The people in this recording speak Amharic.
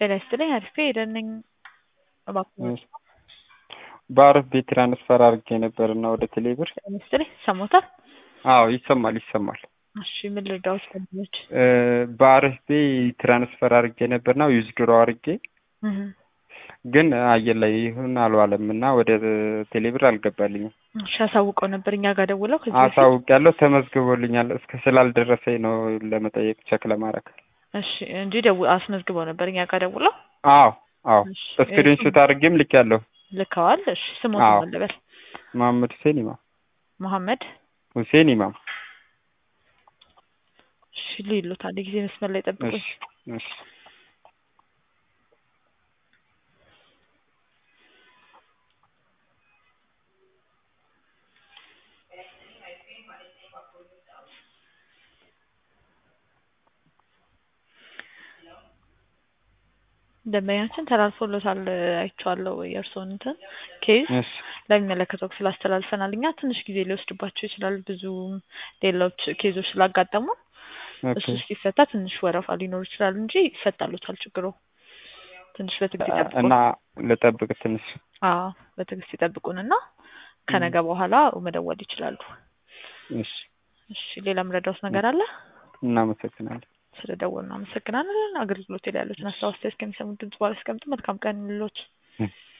ጤና ይስጥልኝ አሪፍ ሄደን ነኝ እባክዎ በአረብ ቤት ትራንስፈር አድርጌ ነበር እና ወደ ቴሌብር ጤና ይስጥልኝ ይሰማዎታል? አዎ ይሰማል ይሰማል። እሺ ምን ልርዳዎት ወንድሞች? በአረብ ቤ ትራንስፈር አድርጌ ነበርና ዊዝድሮ አድርጌ ግን አየር ላይ ይሁን አልዋለም እና ወደ ቴሌብር አልገባልኝም። እሺ አሳውቀው ነበር እኛ ጋር ደውለው ከዚህ በፊት? አሳውቄያለሁ ተመዝግቦልኛል። እስከ ስላልደረሰኝ ነው ለመጠየቅ ቸክ ለማድረግ። እሺ እንጂ ደው አስመዝግበው ነበር እኛ ጋር ደውለው? አዎ አዎ እሺ ስክሪንሾት አድርጌም ልኬያለሁ። ልከዋል። እሺ ስሞት አዎ። ማን ልበል? መሐመድ ሁሴን ኢማም መሐመድ ሁሴን ኢማም። እሺ ሊሉት አንድ ጊዜ መስመር ላይ ጠብቁኝ። እሺ እሺ ደንበኛችን ተላልፎሎታል አይቼዋለሁ። የእርስዎን እንትን ኬዝ እሺ ለሚመለከተው ክፍል አስተላልፈናል። እኛ ትንሽ ጊዜ ሊወስድባቸው ይችላል ብዙ ሌሎች ኬዞች ስላጋጠሙ እሱ ኦኬ ሲፈታ ትንሽ ወረፋ ሊኖር ይችላል እንጂ ይፈታሉታል ችግሩ። ትንሽ በትዕግስት ይጠብቁን። እና ልጠብቅ ትንሽ አዎ በትዕግስት ይጠብቁንና ከነገ በኋላ መደወል ይችላሉ። እሺ እሺ ሌላ ምረዳውስ ነገር አለ? እናመሰግናለን። ስለ ደወሉ እናመሰግናለን። አገልግሎት ላይ ያሉትን አስተያየት እስከሚሰሙት ድምጽ በኋላ ያስቀምጡ። መልካም ቀን ይሁንልዎት።